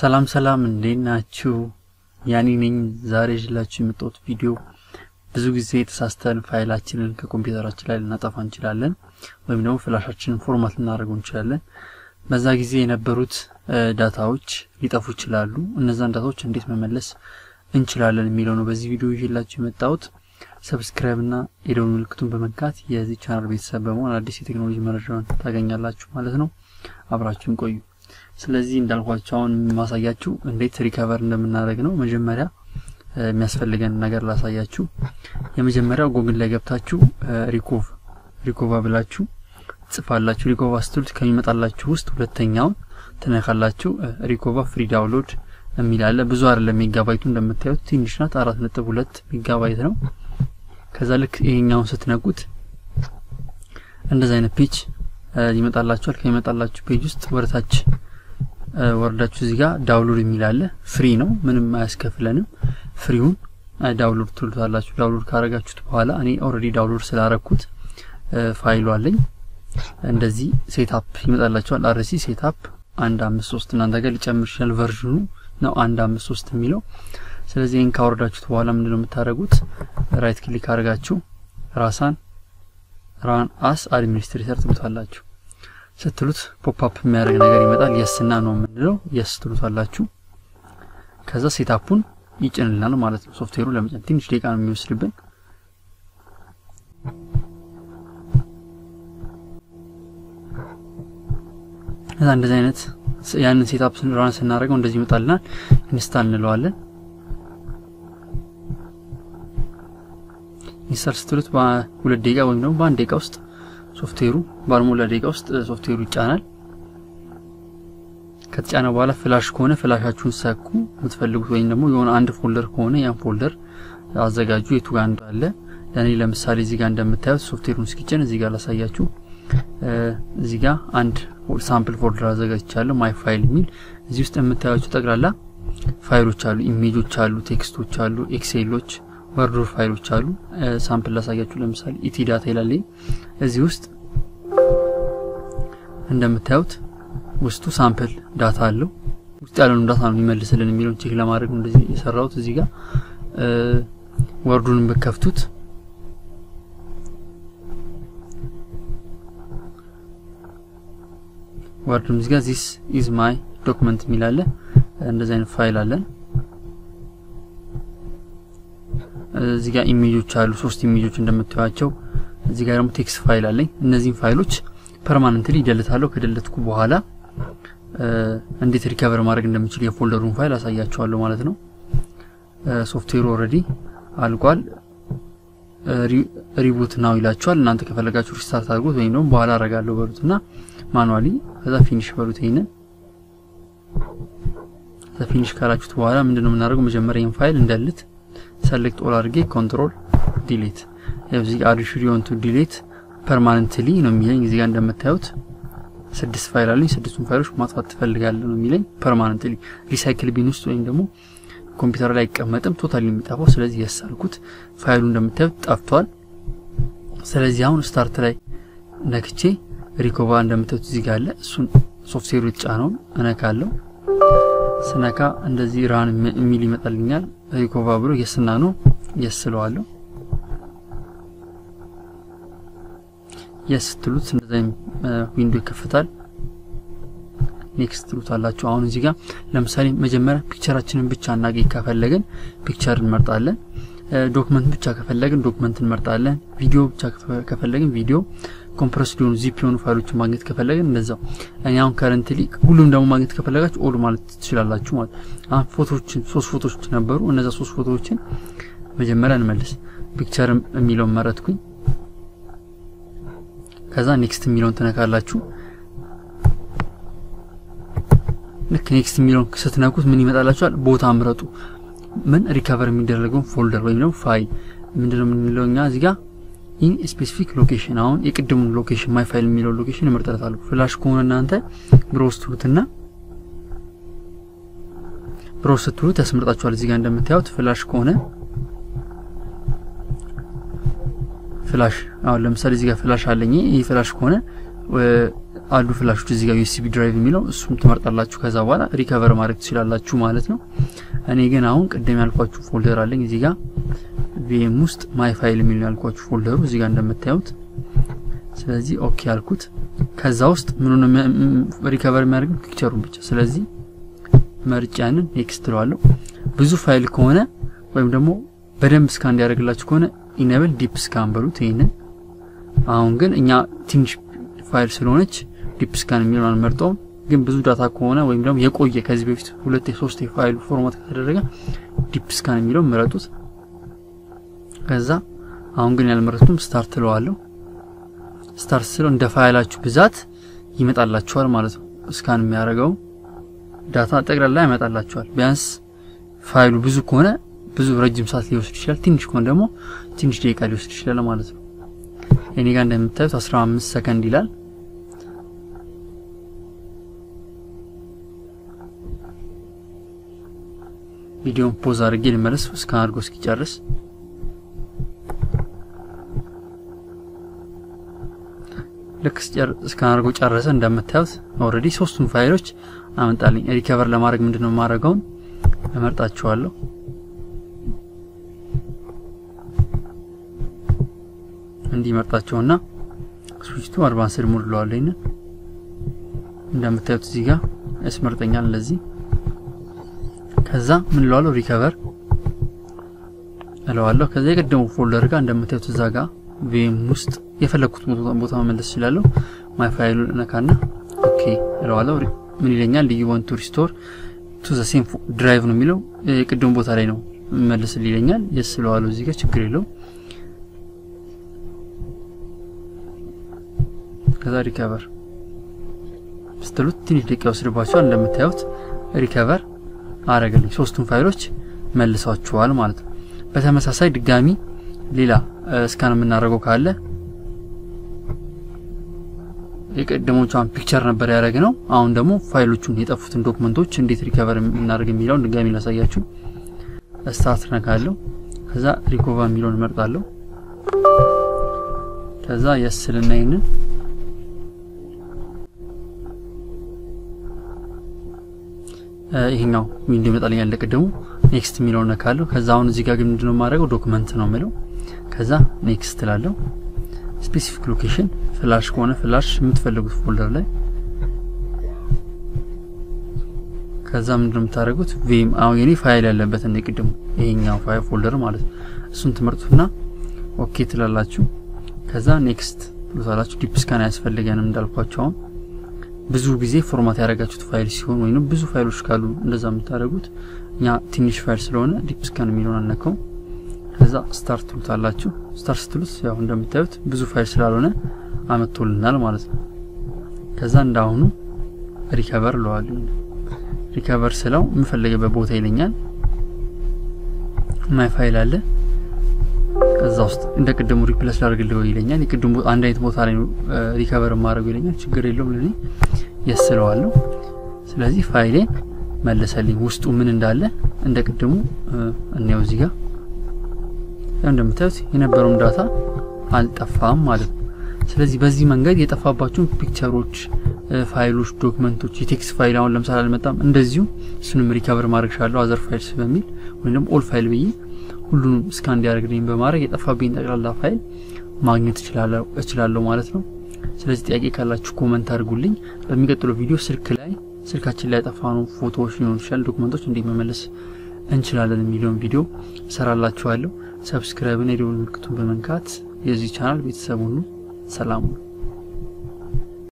ሰላም ሰላም እንዴት ናችሁ? ያኒ ነኝ። ዛሬ ይዤላችሁ የመጣሁት ቪዲዮ ብዙ ጊዜ የተሳስተን ፋይላችንን ከኮምፒውተራችን ላይ ልናጠፋ እንችላለን፣ ወይም ደግሞ ፍላሻችንን ፎርማት ልናደርገው እንችላለን። በዛ ጊዜ የነበሩት ዳታዎች ሊጠፉ ይችላሉ። እነዛን ዳታዎች እንዴት መመለስ እንችላለን የሚለው ነው በዚህ ቪዲዮ ይዤላችሁ የመጣሁት። ሰብስክራይብ እና የደወል ምልክቱን በመንካት የዚህ ቻናል ቤተሰብ በመሆን አዲስ የቴክኖሎጂ መረጃውን ታገኛላችሁ ማለት ነው። አብራችሁን ቆዩ። ስለዚህ እንዳልኳቸው አሁን ማሳያችሁ እንዴት ሪከቨር እንደምናደርግ ነው። መጀመሪያ የሚያስፈልገን ነገር ላሳያችሁ። የመጀመሪያው ጉግል ላይ ገብታችሁ ሪኮቭ ሪኮቫ ብላችሁ ጽፋላችሁ። ሪኮቫ ስትሉት ከሚመጣላችሁ ውስጥ ሁለተኛውን ትነካላችሁ። ሪኮቫ ፍሪ ዳውንሎድ የሚላለ ብዙ አይደለም። ሜጋባይቱ እንደምታዩት ትንሽ ናት። አራት ነጥብ ሁለት ሜጋባይት ነው። ከዛ ልክ ይሄኛውን ስትነኩት እንደዚህ አይነት ፔጅ ይመጣላችኋል። ከሚመጣላችሁ ፔጅ ውስጥ ወደታች ወርዳችሁ እዚህ ጋር ዳውንሎድ የሚላለ ፍሪ ነው፣ ምንም አያስከፍለንም። ፍሪውን ዳውንሎድ ትሉታላችሁ። ዳውንሎድ ካረጋችሁት በኋላ እኔ ኦልሬዲ ዳውንሎድ ስላረኩት ፋይሉ አለኝ። እንደዚህ ሴታፕ ይመጣላችኋል። አርሲ ሴታፕ አንድ አምስት ሶስት እናንተ ጋር ሊጨምር ይችላል። ቨርዥኑ ነው አንድ አምስት ሶስት የሚለው። ስለዚህ ይህን ካወረዳችሁት በኋላ ምንድነው የምታደርጉት? ራይት ክሊክ አድርጋችሁ ራሳን ራን አስ አድሚኒስትሬተር ትሉታላችሁ። ስትሉት ፖፕአፕ የሚያደርግ ነገር ይመጣል። የስና ነው የምንለው የስ ትሉታላችሁ። ከዛ ሴታፑን ይጭንልናል ማለት ነው። ሶፍትዌሩ ለመጫን ትንሽ ደቂቃ ነው የሚወስድብን። ከዛ እንደዚህ አይነት ያንን ሴታፕ ራን ስናደርገው እንደዚህ ይመጣልናል። ኢንስታል እንለዋለን። ኢንስታል ስትሉት በሁለት ደቂቃ ወይም ደግሞ በአንድ ደቂቃ ውስጥ ሶፍትዌሩ ባልሞላ ደቂቃ ውስጥ ሶፍትዌሩ ይጫናል። ከተጫነ በኋላ ፍላሽ ከሆነ ፍላሻችሁን ሰኩ የምትፈልጉት ወይም ደግሞ የሆነ አንድ ፎልደር ከሆነ ያን ፎልደር አዘጋጁ የቱ ጋር እንዳለ። ለእኔ ለምሳሌ እዚህ ጋር እንደምታዩት ሶፍትዌሩን እስኪጭን እዚህ ጋር ላሳያችሁ። እዚህ ጋር አንድ ሳምፕል ፎልደር አዘጋጅቻለሁ ማይ ፋይል የሚል እዚህ ውስጥ የምታዩቸው ጠቅላላ ፋይሎች አሉ፣ ኢሜጆች አሉ፣ ቴክስቶች አሉ፣ ኤክሴሎች ወርዶ ፋይሎች አሉ። ሳምፕል ላሳያችሁ። ለምሳሌ ኢቲ ዳታ ይላል። እዚህ ውስጥ እንደምታዩት ውስጡ ሳምፕል ዳታ አለው። ውስጥ ያለውን ዳታ ነው የሚመልስልን የሚለውን ቼክ ለማድረግ ነው እንደዚህ የሰራሁት። እዚህ ጋር ወርዱን በከፍቱት ወርዱን እዚህ ጋር ዚስ ኢዝ ማይ ዶክመንት የሚላለ እንደዚህ አይነት ፋይል አለን። እዚህ ጋር ኢሜጆች አሉ፣ ሶስት ኢሜጆች እንደምታዩቸው። እዚህ ጋር ደግሞ ቴክስት ፋይል አለኝ። እነዚህን ፋይሎች ፐርማነንትሊ ይደልታለሁ። ከደለትኩ በኋላ እንዴት ሪከቨር ማድረግ እንደምችል የፎልደሩን ፋይል አሳያቸዋለሁ ማለት ነው። ሶፍትዌሩ ኦልሬዲ አልቋል። ሪቡት ናው ይላችኋል። እናንተ ከፈለጋችሁ ሪስታርት አድርጉት ወይም ደግሞ በኋላ አረጋለሁ በሉትና ማኑዋሊ ከዛ ፊኒሽ በሉት። ይሄንን ከዛ ፊኒሽ ካላችሁት በኋላ ምንድነው የምናደርገው? መጀመሪያ ይሄን ፋይል እንደልት ሰሌክት ኦል አድርጌ ኮንትሮል ዲሌት እዚህ ጋር አዲሽ ሪዮን ቱ ዲሌት ፐርማነንትሊ ነው የሚለኝ። እዚህ ጋር እንደምታዩት ስድስት ፋይል አለኝ። ስድስቱን ፋይሎች ማጥፋት ትፈልጋለህ ነው የሚለኝ። ፐርማነንትሊ ሪሳይክል ቢን ውስጥ ወይም ደግሞ ኮምፒውተር ላይ አይቀመጥም፣ ቶታሊ የሚጠፋው። ስለዚህ ያሳልኩት ፋይሉ እንደምታዩት ጠፍቷል። ስለዚህ አሁን ስታርት ላይ ነክቼ ሪኮቫ እንደምታዩት እዚህ ጋር አለ። እሱን ሶፍትዌሩ የተጫነውን እነካለሁ። ስነካ እንደዚህ ራን የሚል ይመጣልኛል። ሪኮቫ ብሎ የስና ነው የስለዋለሁ። የስ ትሉት እንደዛ ዊንዶ ይከፈታል። ኔክስት ትሉት አላችሁ። አሁን እዚህ ጋር ለምሳሌ መጀመሪያ ፒክቸራችንን ብቻ እናገኝ ከፈለግን ፒክቸር እንመርጣለን። ዶክመንት ብቻ ከፈለግን ዶክመንት እንመርጣለን። ቪዲዮ ብቻ ከፈለግን ቪዲዮ፣ ኮምፕረስ ሊሆኑ ዚፕ የሆኑ ፋይሎችን ማግኘት ከፈለግን እንደዛው። እኔ አሁን ከረንትሊ ሁሉም ደግሞ ማግኘት ከፈለጋችሁ ኦል ማለት ትችላላችሁ ማለት አሁን ፎቶዎችን ሶስት ፎቶዎች ነበሩ። እነዛ ሶስት ፎቶዎችን መጀመሪያ እንመልስ። ፒክቸር የሚለውን መረጥኩኝ። ከዛ ኔክስት የሚለውን ትነካላችሁ። ልክ ኔክስት የሚለውን ስትነኩት ምን ይመጣላችኋል? ቦታ ምረጡ። ምን ሪከቨር የሚደረገውን ፎልደር ወይም ደግሞ ፋይል ምንድነው የምንለው እኛ እዚህ ጋር ኢን ስፔሲፊክ ሎኬሽን። አሁን የቅድሙን ሎኬሽን ማይ ፋይል የሚለው ሎኬሽን እመርጥለታለሁ። ፍላሽ ከሆነ እናንተ ብሮስ ትሉትና ብሮስ ስትሉት ያስመርጣችኋል። እዚህ ጋር እንደምታዩት ፍላሽ ከሆነ ፍላሽ አሁን ለምሳሌ እዚህ ጋር ፍላሽ አለኝ። ይህ ፍላሽ ከሆነ አሉ ፍላሾች እዚህ ጋር ዩኤስቢ ድራይቭ የሚለው እሱም ትመርጣላችሁ። ከዛ በኋላ ሪከቨር ማድረግ ትችላላችሁ ማለት ነው። እኔ ግን አሁን ቅድም ያልኳችሁ ፎልደር አለኝ እዚህ ጋር ቪኤም ውስጥ ማይ ፋይል የሚል ነው ያልኳችሁ ፎልደሩ እዚህ ጋር እንደምታዩት። ስለዚህ ኦኬ ያልኩት ከዛ ውስጥ ምኑን ሪከቨር የሚያደርገው ፒክቸሩን ብቻ። ስለዚህ መርጫ ያንን ኔክስት ትለዋለሁ። ብዙ ፋይል ከሆነ ወይም ደግሞ በደንብ ስካን እንዲያደርግላችሁ ከሆነ ኢነብል ዲፕ ስካን በሉት ይህንን። አሁን ግን እኛ ትንሽ ፋይል ስለሆነች ዲፕ ስካን የሚለውን አንመርጠውም። ግን ብዙ ዳታ ከሆነ ወይም ደግሞ የቆየ ከዚህ በፊት ሁለት የሶስት የፋይሉ ፎርማት ከተደረገ ዲፕ ስካን የሚለውን ምረጡት። ከዛ አሁን ግን ያልመረጥኩም ስታርት ትለዋለሁ። ስታርት ስለው እንደ ፋይላችሁ ብዛት ይመጣላችኋል ማለት ነው። ስካን የሚያደርገው ዳታ ጠቅላላ ያመጣላችኋል። ቢያንስ ፋይሉ ብዙ ከሆነ ብዙ ረጅም ሰዓት ሊወስድ ይችላል። ትንሽ ከሆነ ደግሞ ትንሽ ደቂቃ ሊወስድ ይችላል ማለት ነው። እኔ ጋር እንደምታዩት 15 ሰከንድ ይላል። ቪዲዮን ፖዝ አድርጌ ልመለስ እስካን አድርጎ እስኪጨርስ። ልክ እስካን አድርጎ ጨረሰ። እንደምታዩት ኦልሬዲ ሶስቱን ፋይሎች አመጣልኝ። ሪከቨር ለማድረግ ምንድነው የማደርገውን እመርጣችኋለሁ። እንዲመርጣቸውና ስዊችቱ አድቫንስድ ሞድ ለዋለኝ ነው። እንደምታዩት እዚህ ጋር ያስመርጠኛል ለዚህ። ከዛ ምን ለዋለሁ ሪከቨር እለዋለሁ። ከዛ የቀደሙ ፎልደር ጋር እንደምታዩት እዛ ጋር ቪኤም ውስጥ የፈለግኩት ቦታ መመለስ እችላለሁ። ማይ ፋይሉ ነካና ኦኬ እለዋለሁ። ምን ይለኛል? ዩ ዋንት ቱ ሪስቶር ቱ ዘ ሴም ድራይቭ ነው የሚለው የቅድሙ ቦታ ላይ ነው መልስል ይለኛል። የስ እለዋለሁ። እዚህ ጋር ችግር የለውም። ከዛ ሪከቨር ስትሉት ትንሽ ደቂቃ ይወስድባቸዋል። እንደምታዩት ሪከቨር አረገልኝ። ሶስቱን ፋይሎች መልሷቸዋል ማለት ነው። በተመሳሳይ ድጋሚ ሌላ እስካን የምናደርገው ካለ የቀደሞቿን ፒክቸር ነበር ያደረግ ነው። አሁን ደግሞ ፋይሎቹን የጠፉትን ዶክመንቶች እንዴት ሪከቨር የምናደርግ የሚለውን ድጋሚ ላሳያችሁ። ስታርት ነካለሁ። ከዛ ሪኮቫ የሚለውን እመርጣለሁ። ከዛ የስልና ይህንን ይሄኛው ዊንዶ ይመጣልኛል እንደቀደሙ ኔክስት የሚለውን ነካለሁ። ከዛ አሁን እዚህ ጋር ግን ምንድነው የማደርገው ዶክመንት ነው የምለው። ከዛ ኔክስት እላለሁ። ስፔሲፊክ ሎኬሽን ፍላሽ ከሆነ ፍላሽ የምትፈልጉት ፎልደር ላይ ከዛ ምንድነው የምታደርጉት ቪም አሁን የኔ ፋይል ያለበት እንደ ቅድሙ ይሄኛው ፋይል ፎልደር ማለት ነው። እሱን ትመርጡትና ኦኬ ትላላችሁ። ከዛ ኔክስት ትሉታላችሁ። ዲፕ ስካን አያስፈልገንም እንዳልኳቸው አሁን ብዙ ጊዜ ፎርማት ያደረጋችሁት ፋይል ሲሆን ወይም ብዙ ፋይሎች ካሉ እንደዛ የምታደርጉት እኛ ትንሽ ፋይል ስለሆነ ዲፕ ስካን የሚለውን አነከው። ከዛ ስታርት ትሉታላችሁ። ስታርት ስትሉት ያው እንደምታዩት ብዙ ፋይል ስላልሆነ አመጥቶልናል ማለት ነው። ከዛ እንዳሁኑ ሪከቨር ለዋለሁ። ሪከቨር ስለው የምፈልገበት ቦታ ይለኛል። ማይ ፋይል አለ ከዛ ውስጥ እንደ ቅድሙ ሪፕለስ ላድርግልህ ይለኛል። የቅድሙ አንድ አይነት ቦታ ላይ ሪከቨር ማድረግ ይለኛል። ችግር የለውም ለኔ የስለዋለሁ። ስለዚህ ፋይሌን መለሰልኝ። ውስጡ ምን እንዳለ እንደ ቅድሙ እንየው። እዚህ ጋር እንደምታዩት የነበረውም ዳታ አልጠፋም ማለት ነው። ስለዚህ በዚህ መንገድ የጠፋባቸውን ፒክቸሮች፣ ፋይሎች፣ ዶክመንቶች የቴክስት ፋይል አሁን ለምሳሌ አልመጣም፣ እንደዚሁ እሱንም ሪከቨር ማድረግ ቻለሁ። አዘር ፋይልስ በሚል ወይም ደግሞ ኦል ፋይል ብዬ ሁሉንም እስካን እንዲያደርግልኝ በማድረግ የጠፋብኝ ጠቅላላ ፋይል ማግኘት እችላለሁ ማለት ነው። ስለዚህ ጥያቄ ካላችሁ ኮመንት አድርጉልኝ። በሚቀጥለው ቪዲዮ ስልክ ላይ ስልካችን ላይ ያጠፋነው ፎቶዎች ሊሆኑ ይችላል፣ ዶክመንቶች እንዴት መመለስ እንችላለን የሚለውን ቪዲዮ እሰራላችኋለሁ። ሰብስክራይብና የደወል ምልክቱን በመንካት የዚህ ቻናል ቤተሰብ ሁኑ። ሰላም